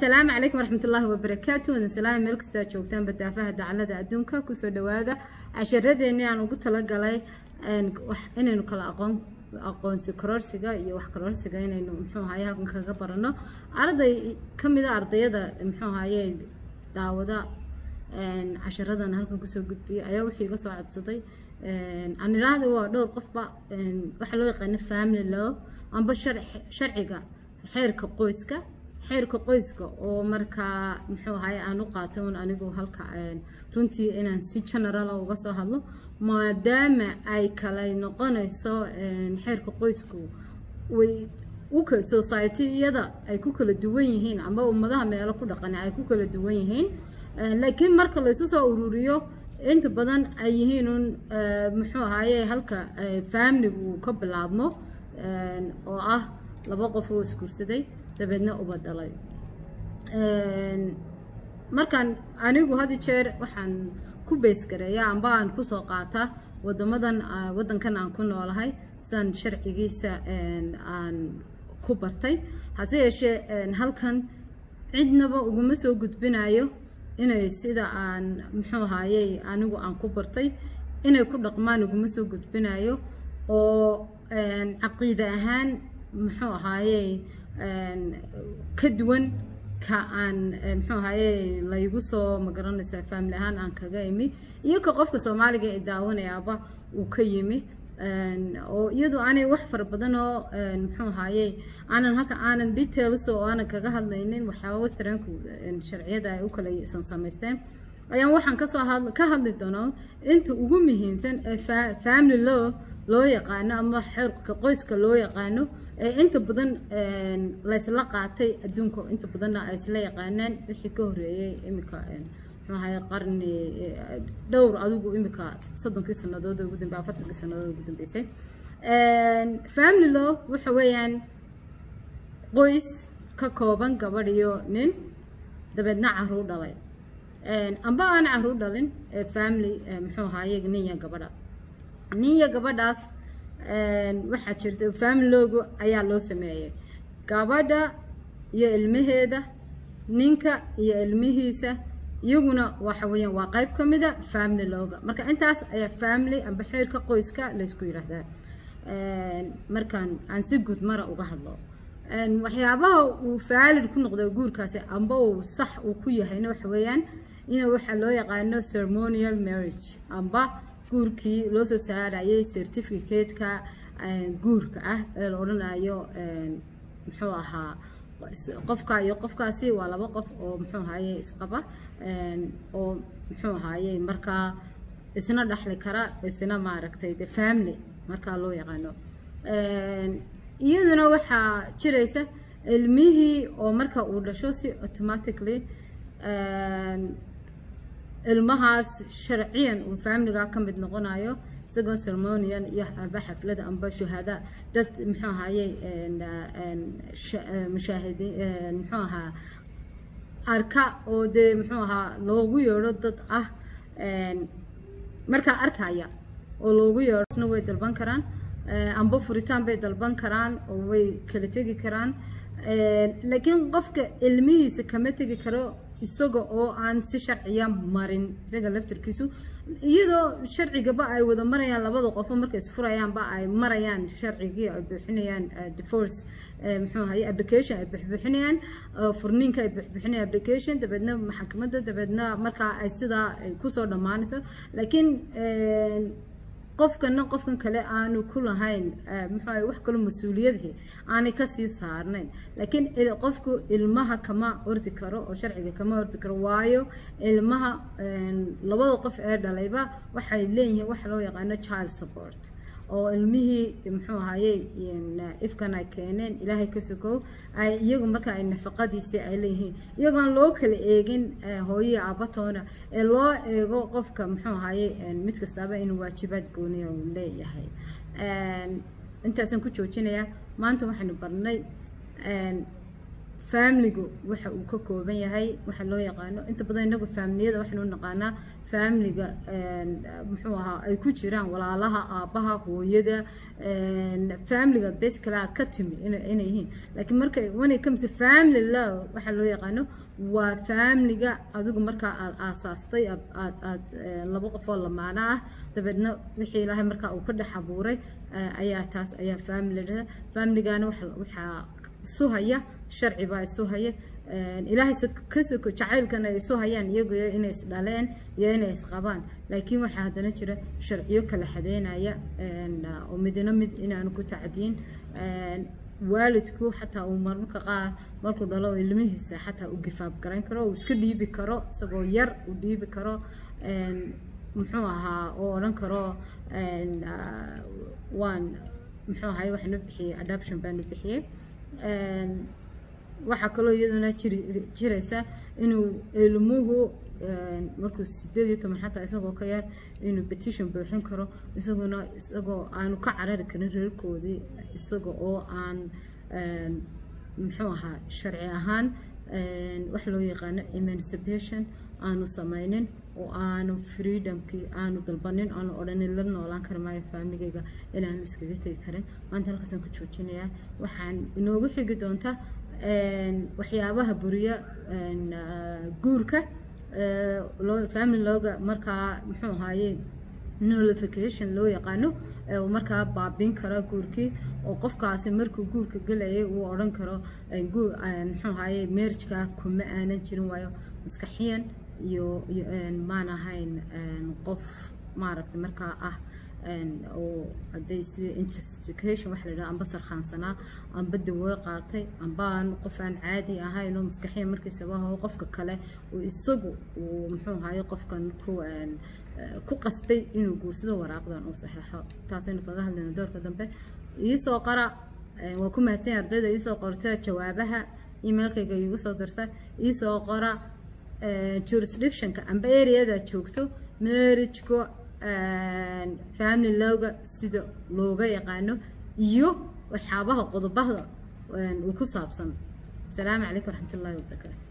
asalaamu calaykum waraxmat ullaahi wabarakaatu wadan salaam meel kastaa joogtaan badaafaha dacalada adduunka kusoo dhawaada casharadeenii aan ugu talagalay inaynu kala aqoon aqoonsi kororsiga iyo wax kororsiga inaynu muxuu ahaye halkan kaga barano arday ka mid a ardayada muxuu ahaye daawada casharadan halkan kusoo gudbiyay ayaa wuxuu iga soo codsaday aan idhaahda waa dhowr qofba waxaa loo yaqaano family law amba sharciga xeerka qoyska xeerka qoyska oo markaa muxuu ahaye aan u qaatay un anigu halka runtii inaan si generala uga soo hadlo maadaama ay kala noqonayso xeerka qoysku way uka society-yada ay ku kala duwan yihiin amba ummadaha meelo ku dhaqan ay ku kala duwan yihiin laakiin marka laysu soo ururiyo inta badan ay yihiin un muxuu ahaye halka familigu ka bilaabmo oo ah laba qof oo isguursaday dabeedna uba dhalay markaan anigu had jeer waxaan ku beysgareeyaa amba aan kusoo qaataa wadamadan waddankan aan ku noolahay sidaan sharcigiisa aan ku bartay hase yeeshee halkan cidnaba uguma soo gudbinayo inay sida aan muxuu ahaayey anigu aan ku bartay inay ku dhaqmaan uguma soo gudbinayo oo caqiide ahaan muxuu ahaayey ka duwan ka aan muxuu ahaye laygu soo magaranaysaa family ahaan aan kaga imi iyo ka qofka soomaaliga ee daawanayaaba uu ka yimi oo iyadu aanay wax fara badan oo muxuu ahaye aanan halka aanan details oo aanan kaga hadlaynin waxyaaba westernku sharciyada ay u kala samaysteen ayaan waxaan kasoo had ka hadli doonaa inta ugu muhiimsan ee family law loo yaqaano ama xeerka qoyska loo yaqaano ee inta badan laysla qaatay adduunka inta badanna ay isla yaqaanaan wixii ka horeeyey imika muxuu ahaye qarni dhowr adigu imika soddonkii sannadood ugu dambe afartankii sannadood ugu dambeysay family law waxa weeyaan qoys ka kooban gabadh iyo nin dabeedna caruur dhalay amba aan caruur dhalin family muxuu ahaye ninya gabadha ninya gabadhaas waxaa jirta familoogu ayaa loo sameeyey gabadha iyo ilmaheeda ninka iyo ilmihiisa iyaguna waxa weeyaan waa qayb ka mida family looga marka intaas ayaa family amba xeerka qoyska laysku yidhaahdaa markaan aan si guud mara uga hadlo waxyaabaha uu faalid ku noqdo guurkaasi amba uu sax uu ku yahayna waxa weeyaan in waxaa loo yaqaano ceremonial marriage amba guurkii loo soo saarayay certificate-ka guurka ah ee la odhanayo muxuu ahaa qofka iyo qofkaasi waa laba qof oo muxuu ahaye isqaba oo muxuu ahaye markaa isna dhexli kara isna maaragtay de family markaa loo yaqaano iyaduna waxaa jiraysa ilmihii oo marka uu dhasho si automatically ilmahaas sharciyan uu familiga ka mid noqonayo isagoo ceremonian iyo amba xaflada amba shuhada dad muxuu ahaye mushaahidin muxuu ahaa arka oo dee muxuu ahaa loogu yeedho dad ah markaa arkaya oo loogu yeedho isna way dalban karaan amba furitaan bay dalban karaan oo way kala tegi karaan laakiin qofka ilmihiisa kama tegi karo isaga oo aan si sharciya marin isaga laftarkiisu iyadoo sharcigaba ay wada marayaan labada qofo markay isfurayaanba ay marayaan sharcigii ay buuxinayaan divorce muxuu ahaye application ay buuxbuuxinayaan furniinka ay buuxbuuxinayaan application dabeedna maxkamadda dabeedna markaa ay sidaa kusoo dhammaanayso laakiin qofkana qofkan kale aanu ku lahayn muxuu wax kaloo mas-uuliyadhi aanay kasii saarnayn laakiin qofku ilmaha kama ordi karo oo sharciga kama ordi karo waayo ilmaha labada qof ee dhalayba waxay leeyihiin waxa loo yaqaano child support oo ilmihii muxuu ahaye ifkan ay keeneen ilaahay ka sokow ay iyagu marka ay nafaqadiisi ay leeyihiin iyagoon loo kala eegin hooyii aabatoona ee loo eego qofka muxuu ahaye mid kastaaba inuu waajibaad gooniya uu leeyahay intaasaan ku joojinayaa maanta waxaynu barnay faamiligu waxa uu ka kooban yahay waxa loo yaqaano inta badan inagu faamiliyada waxaynu u naqaanaa faamiliga muxuu ahaa ay ku jiraan walaalaha aabbaha hooyada faamiliga basically aad ka timi inay yihiin laakiin marka when it comes to family love waxa loo yaqaano waa faamiliga adigu markaa aad aasaastay aad aad laba qofoo lamaana ah dabeedna wixii ilaahay markaa uu ka dhex abuuray ayaa taas ayaa family dhada familigaana waxaa isu haya sharci baa isu haya ilaahay ka soko jacaylkana ay isu hayaan iyagu inay is dhaleen iyo inay isqabaan laakiin waxaa haddana jira sharciyo kala xadeynaya oo midna mid inaanu ku tacdiin waalidku xataa uu marmarka qaar markuu dhalo ilmihiisa xataa u gifaab garayn karo uu iska dhiibi karo isagoo yar uu dhiibi karo muxuu ahaa oo odhan karo waan muxuu ahay waxaanu bixiyey adoption baanu bixiyey waxaa kaloo iyaduna jiri jiraysa inuu ilmuhu markuu sideed iyo toban xataa isagoo ka yar inuu petition buuxin karo isaguna isagoo aanu ka carari karin reerkoodii isaga oo aan muxuu ahaa sharci ahaan wax loo yaqaano emancipation aanu samaynin oo aanu freedomkii aanu dalbanin aanu odhanin la noolaan kari maayo faamigayga inaanu iskaga tegi karin maanta halkaasaan ku joojinayaa waxaan inoogu xigi doontaa waxyaabaha buriya guurka family looga markaa muxuu ahaaye nullification loo yaqaano markaa baabin kara guurkii oo qofkaasi markuu guurka gelayay uu odhan karo muxuu ahaaye marriageka kuma aanan jirin waayo maskaxiyan iyo iyo maan ahayn qof maaragtay markaa ah oo hadday sida intoxication waxa la yidhaha amba sarkhaansanaa amba dawoo qaatay amba aan qof aan caadi ahayn oo maskaxiyan markiisaba oo qofka kale uu isagu uu muxuu ahaye qofkan ku ku qasbay inuu guursado waraaqdan uu saxeexo taasaynu kaga hadlayna doorka dambe iisoo qara waa ku mahadsan ardayda iisoo qorta jawaabaha emailkayga iigu soo dirta iisoo qora jurisdictionka amba areada joogto marriageko family lowga sida looga yaqaano iyo waxyaabaha qodobada uu ku saabsan asalaamu calaykum waraxmat ullahi wabarakaatu